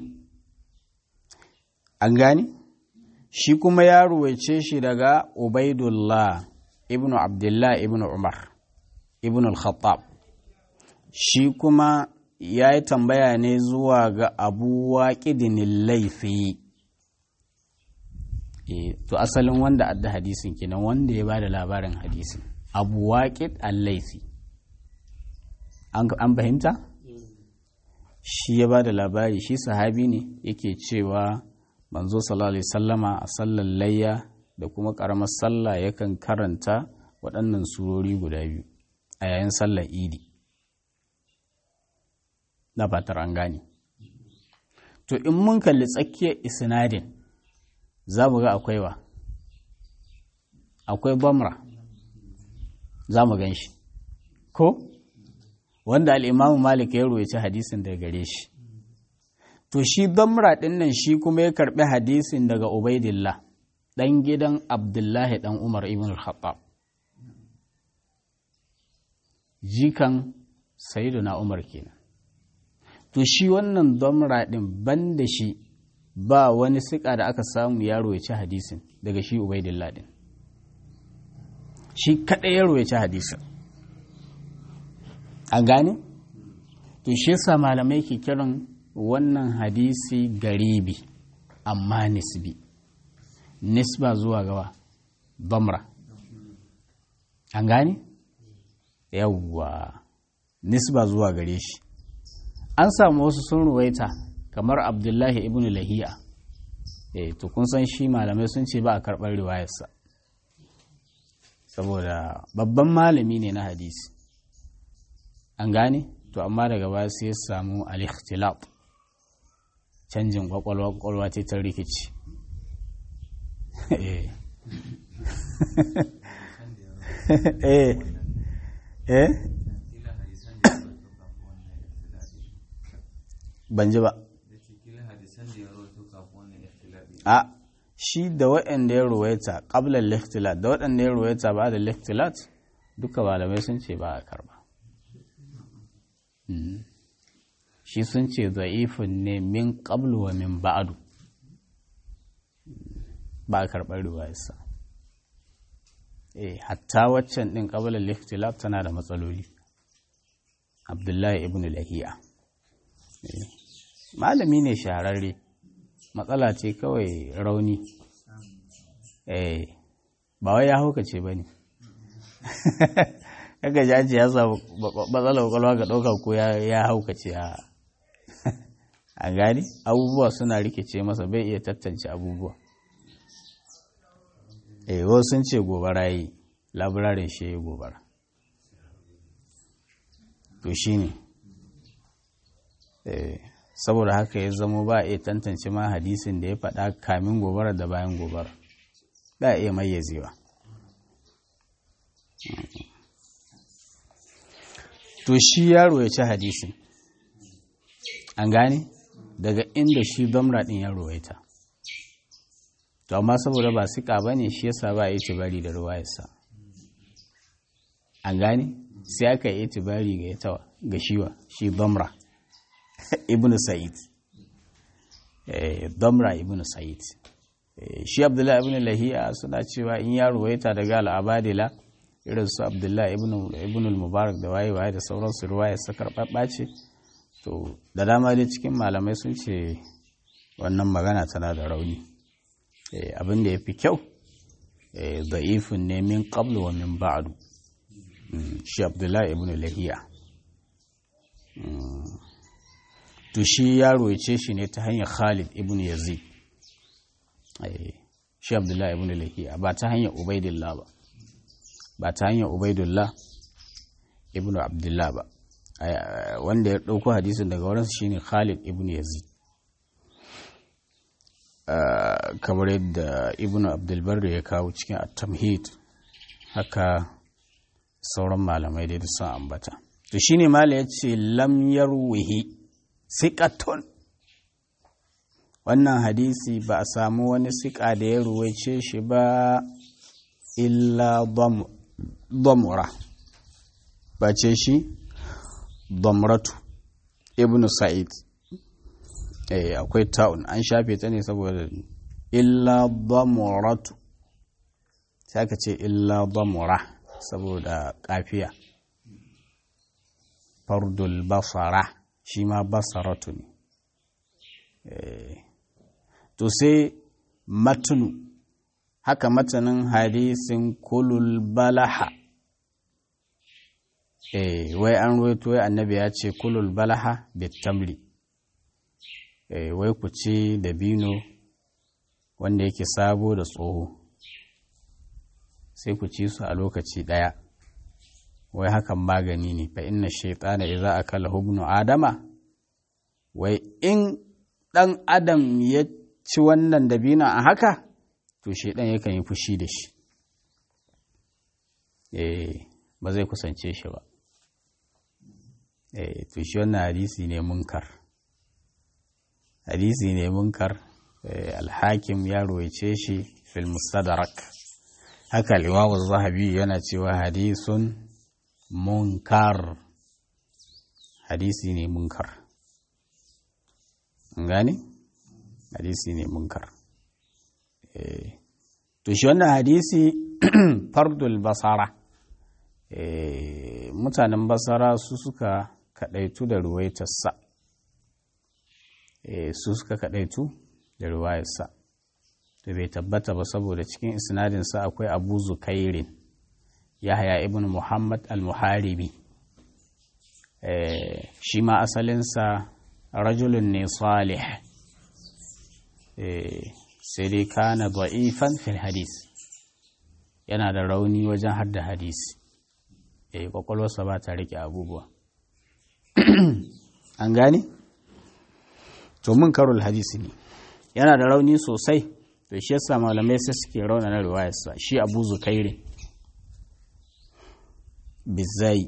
an gani shi kuma ya ruwaice shi daga ubaidullah ibnu abdullah ibnu umar ibnu al-khattab shi kuma ya yi tambaya ne zuwa ga abu waƙidin laifi e, to asalin wanda adda hadisin kenan wanda ya ba da labarin hadisin abu waƙid al-laifi an fahimta shi ya ba da labari shi sahabi ne yake cewa manzo sallallahu alaihi sallama a sallar layya da kuma karamar sallah yakan karanta waɗannan surori guda biyu a yayin sallar idi na fatar an gane to in mun kalli tsakiyar isnadin za mu ga akwai wa akwai bamra za mu gan shi ko wanda al'imamu malik ya ruwaci hadisin daga gare shi to shi bamra ɗin nan shi kuma ya karɓi hadisin daga ubaidillah ɗan gidan abdullahi ɗan umar ibn al-khattab jikan na umar kenan to shi wannan bamra ɗin ban da shi ba wani siƙa da aka samu ya ruwaci hadisin daga shi ubaidillah ɗin shi kaɗai ya ruwaci hadisin an gane? to shi yasa malamai ke kiran wannan hadisi garibi amma nisbi nisba zuwa gawa bamra an gane? yawwa nisba zuwa gare shi an samu wasu sun ruwaita kamar abdullahi ibn lahiya eh to kun san shi malamai sun ce ba a karɓar riwayarsa saboda babban malami ne na hadisi an gane to amma daga baya sai ya samu al-ikhtilaf canjin kwakwalwa kwakwalwa ce ta rikici eh eh ban ji ba a shi da waɗanda ya ruwaita ƙablar liftilat da waɗanda ya ruwaita ba da liftilat duka malamai sun ce ba a karba shi sun ce za'ifin ne min ƙablu wa min ba'adu ba a karɓar ruwayarsa eh hatta waccan ɗin ƙablar liftilat tana da matsaloli abdullahi ibn lahiya malami ne shahararre matsala ce kawai rauni eh ba wai ya haukace ba ne kaga jaji ya samu matsalar kwakwalwa ga ɗauka ko ya haukace a a gani abubuwa suna rikice masa bai iya tattance abubuwa eh wasu sun ce gobara yi labirarin shi ya gobara to shi ne saboda haka ya zamo ba a iya tantance ma hadisin da ya faɗa kamin gobara da bayan gobara ba a iya mayyazewa to shi yaro ya ci hadisin an gane daga inda shi domra ɗin ya ruwaita to amma saboda ba siƙa ba ne shi yasa ba a yi bari da ruwayarsa an gane sai aka yi itibari ga ita ga shiwa shi domra ibn sa'id domra ibn sa'id shi abdullahi ibn lahiya suna cewa in ya ruwaita daga al'abadila irin su abdullahi ibn mubarak da waye waye da sauransu ruwaya su karɓaɓɓa ce to da dama dai cikin malamai sun ce wannan magana tana da rauni abin da ya fi kyau da'ifin ne min qablu wa min ba'du shi abdullahi ibn lahiya to shi ya roice shi ne ta hanyar khalid ibn yazid shi abdullahi ibn lahiya ba ta hanyar ubaidillah ba ba ta hanyar ubaidullah ibn abdullah ba wanda ya ɗauko hadisin daga wurinsa shine khalid ibn yazid kamar yadda ibn abdulbar ya kawo cikin at-tamhid haka sauran malamai da sun ambata to shine mala ya ce lam yarwihi siqatun wannan hadisi ba a samu wani siƙa da ya ruwaice shi ba illa damura ba ce shi damratu ibn sa'id eh akwai ta'un an shafe ta ne saboda illa damuratu sai aka ce illa damura saboda kafiya fardul basara shi ma basaratu ne to sai matunu haka matanin hadisin kulul balaha eh wai an ruwaito wai annabi ya ce kulul balaha bitamri eh wai ku ci dabino wanda yake sabo da tsoho sai ku ci su a lokaci ɗaya wai hakan magani ne fa inna shaitana idza akala hubnu adama wai in ɗan adam ya ci wannan dabino a haka to shaidan yakan yi fushi da shi eh ba zai kusance shi ba eh to shi wannan hadisi ne munkar hadisi ne munkar alhakim ya roice shi fil mustadrak haka al zahabi yana cewa hadisun munkar hadisi ne munkar gane hadisi ne munkar to shi wannan hadisi fardul basara mutanen basara su suka kadaitu da ruwaitarsa su suka kadaitu da ruwayarsa da bai tabbata ba saboda cikin isnadinsa akwai abu zukairin yahya ibn muhammad al-muharibi shi ma asalinsa rajulun ne salih sai dai kana da'ifan fil hadis yana da rauni wajen hadda hadisi eh kwakwalwarsa ba ta rike abubuwa an gane to mun karul hadisi ne yana da rauni sosai to shi yasa malamai sai suke rauna na riwayarsa shi abu zukairi bizai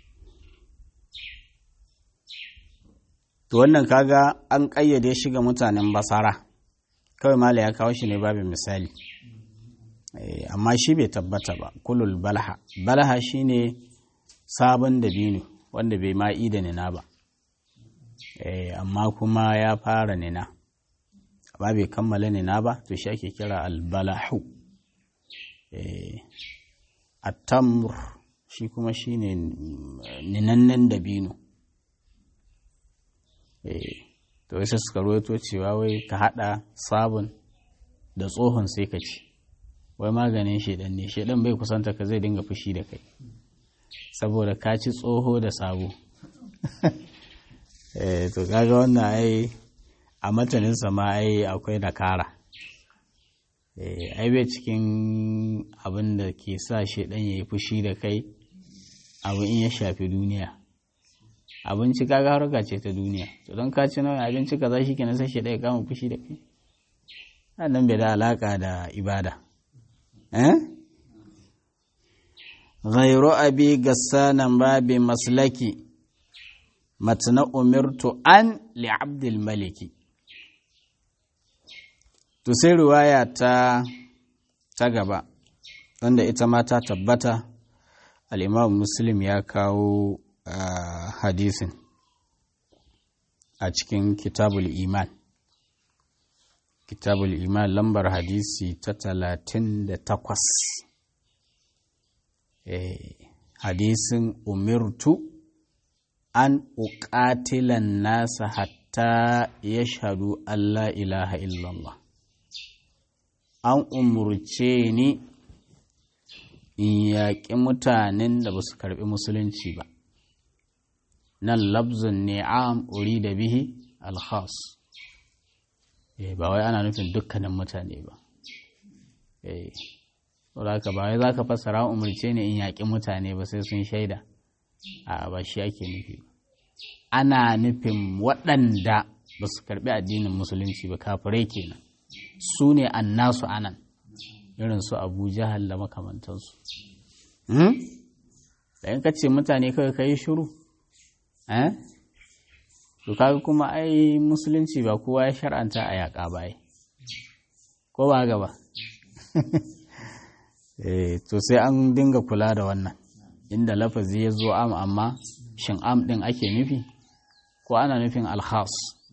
to wannan kaga an ƙayyade shi ga mutanen basara kawai mala ya kawo shi ne babin misali amma shi bai tabbata ba kulul balaha balaha shine sabon dabino wanda bai ma'i da nina ba amma kuma ya fara nina amma bai kammala nina ba to shi ake kira albalahu attamur shi kuma shine ninannen dabino to sai suka ruwaito cewa wai ka hada sabon da tsohon sai ka ci wai maganin shedan ne shedan bai kusanta ka zai dinga fushi da kai saboda ka ci tsoho da sabo to kaga wannan ai a matanin ma ai akwai nakara ai bai cikin abin da ke sa shaidan ya yi fushi da kai abu in ya shafi duniya abinci kaga harka ce ta duniya to don ka ci nauyin abinci ka za shi kenan sai shaidan ya kama fushi da kai nan bai da alaka da ibada eh ghayru abi gassanan babi maslaki matna umirtu an li abdul maliki to sai riwaya ta ta gaba wanda ita ma ta tabbata al'imam muslim ya kawo hadisin a cikin kitabul iman kitabul iman lambar hadisi ta talatin da takwas hadisin umirtu an uƙatilan nasa hatta ya shaɗu Allah ilaha illallah an umurce ni in yaƙi mutanen da ba su karɓi musulunci ba nan labzun ni'am uri da bihi alkhas ba wai ana nufin dukkanin mutane ba saboda ba wai za ka fassara umarce ni in yaƙi mutane ba sai sun shaida a ba shi ake nufi ba ana nufin waɗanda ba su karɓi addinin musulunci ba kafirai kenan su ne annasu anan irin su abu jahal da makamantansu da in ce mutane kawai ka yi shuru eh to kaga kuma ai musulunci ba kowa ya shar'anta a yaƙa ba ko ba gaba eh to sai an dinga kula da wannan inda lafazi ya zo am amma shin am ɗin ake nufi ko ana nufin alhas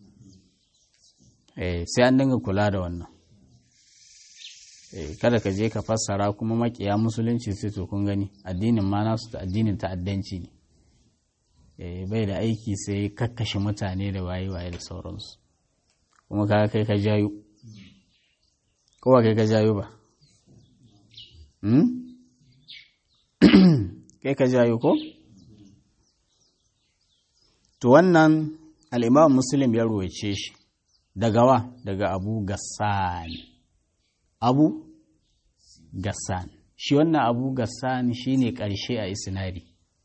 eh sai an dinga kula da wannan kada ka je ka fassara kuma makiya musulunci sai to kun gani addinin ma nasu ta addinin ta'addanci ne bai da aiki sai kakkashe mutane da waye waye da sauransu kuma kaga kai ka jayo ko ba kai ka jayo ba kai ka jayo ko to wannan al'imam muslim ya ruwaice shi daga wa daga abu gassan abu gassan shi wannan abu gassan shi ne ƙarshe a isnadi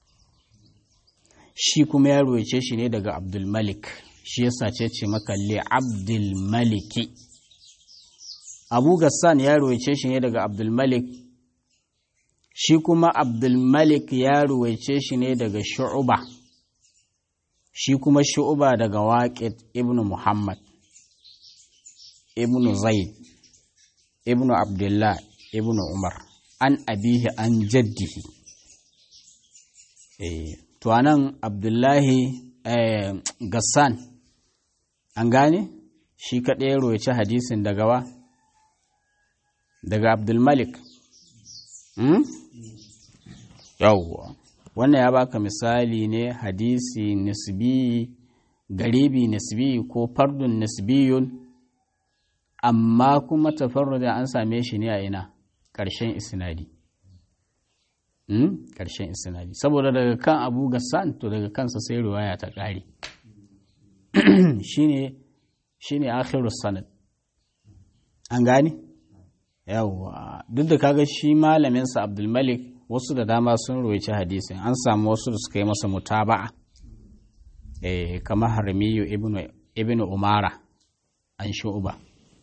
shi kuma ya ruwaice shi ne daga abdulmalik shi yasa ce ce maka li abdulmaliki abu gassan ya ruwaice shi ne daga abdulmalik shi kuma abdulmalik ya ruwaice shi ne daga shu'uba shi kuma shu'uba daga waƙid ibn muhammad ibn zaid ibn abdullah ibn umar an abihi an jaddihi to anan abdullahi gassan an gane shi kaɗai ya roci hadisin daga wa daga abdulmalik yawwa wannan ya baka misali ne hadisi nisbi garibi nisbi ko fardun nisbiyun amma kuma tafarruda an same shi ne a ina ƙarshen isnadi ƙarshen isnadi saboda daga kan abu gassan to daga kansa sai riwaya ta ƙare shine shine akhirus sanad an gane yawwa duk da kaga shi malaminsa abdulmalik wasu da dama sun roci hadisin an samu wasu da suka yi masa mutaba'a eh kamar harmiyu ibnu ibnu umara an shu'ba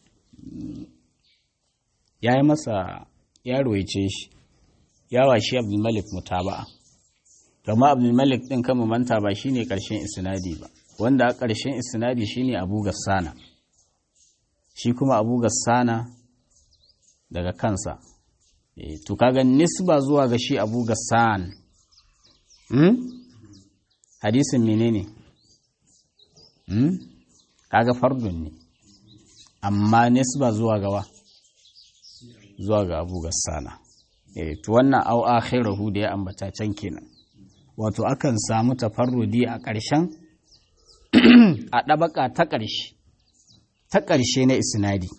ya yi masa ya roice shi yawa shi abdulmalik mutaba'a kama abdulmalik din kama manta ba shine karshen isnadi ba wanda a karshen isnadi shine abu gassana shi kuma abu gassana daga kansa to kaga nisba zuwa ga shi abu gassan hmm? hadisin menene hmm? kaga fardun ne amma nisba zuwa ga wa zuwa ga abu gassana eh to wannan au akhirahu da ya ambata can kenan wato akan samu tafarrudi a ƙarshen a ɗabaka ta ƙarshe ta ƙarshe na isnadi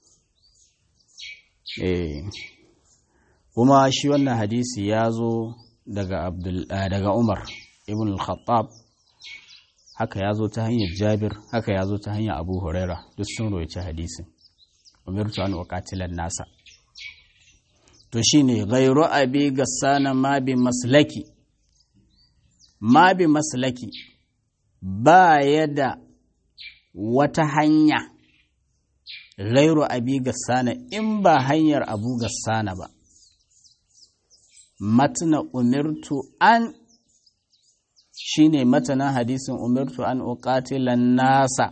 eh kuma shi wannan hadisi ya zo daga abdul daga umar ibn al-khattab haka ya zo ta hanyar jabir haka ya zo ta hanyar abu huraira duk sun roci hadisin umirtu an uqatilan nasa to shine ghairu abi gassana ma bi maslaki ma bi maslaki ba ya da wata hanya ghairu abi gassana in ba hanyar abu gassana ba matna umirtu an shine matanan hadisin umirtu an uqatilan nasa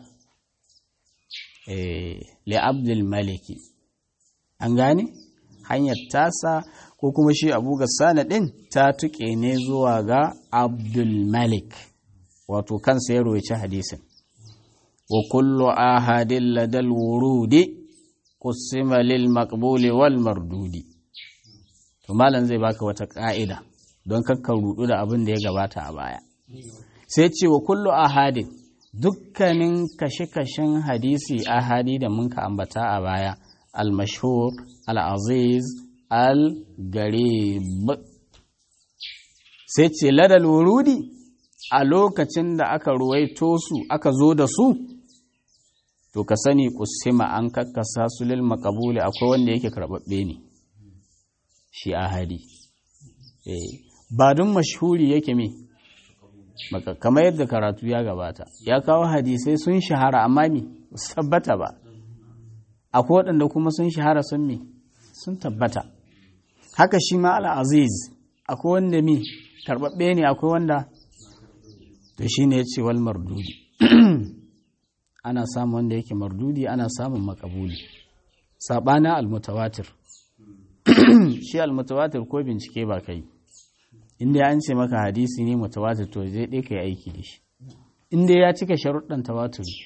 eh li abdul maliki an gane hanyar tasa ko kuma shi abu gassana ɗin ta tuƙe ne zuwa ga abdulmalik wato kansa ya roci hadisin wa kullu ahadin ladal wurudi qusima lil maqbuli wal mardudi to malam zai baka wata ka'ida don kakka rudu da abin da ya gabata a baya sai ce wa kullu ahadin dukkanin kashe-kashen hadisi ahadi da mun ka ambata a baya al-mashhur al-aziz al-garib sai ce ladal wurudi a lokacin da aka ruwaito su aka zo da su to ka sani kusima an kakkasa su lil makabuli akwai wanda yake karɓaɓɓe ne shi ahadi ba don mashhuri yake me kamar yadda karatu ya gabata ya kawo hadisai sun shahara amma me tabbata ba akwai waɗanda kuma sun shahara sun me sun tabbata haka shi ma al'aziz akwai wanda mi karɓaɓɓe ne akwai wanda to shi ne ya ce wal mardudi ana samun wanda yake mardudi ana samun makabuli saɓanin almutawatir shi almutawatir ko bincike ba kai inda an ce maka hadisi ne mutawatir to zai ɗaya ka yi aiki da shi inda ya cika sharuɗan tawaturi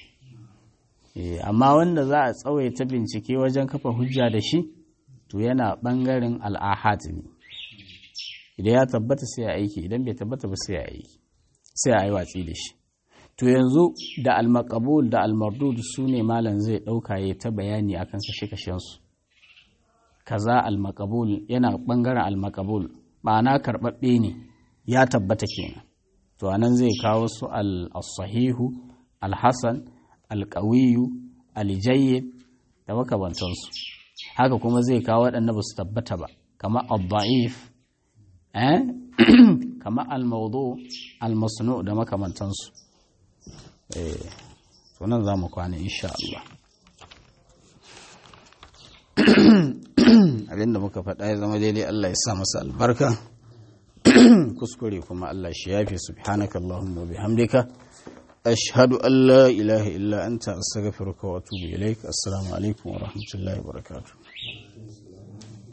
amma wanda za a tsawaita bincike wajen kafa hujja da shi to yana ɓangaren al'ahad ne idan ya tabbata sai a aiki idan bai tabbata ba sai a aiki sai a yi watsi da shi to yanzu da almakabul da almardud su ne malam zai ɗauka ya ta bayani akan kashe-kashensu kaza almakabul yana ɓangaren almakabul ma'ana karɓaɓɓe ne ya tabbata kenan to anan zai kawo su al-sahihu al-hasan al-qawiyu al-jayyid da makabantansu haka kuma zai kawo waɗanda ba su tabbata ba kamar al-da'if eh kamar al-mawdu al-masnu da makamantansu eh to nan za mu kwana insha Allah abinda muka faɗa ya zama daidai Allah ya sa masa albarka kuskure kuma Allah shi yafi subhanaka Allahumma bihamdika ashhadu an la ilaha illa anta astaghfiruka wa atubu ilaik assalamu alaikum wa rahmatullahi wa barakatuh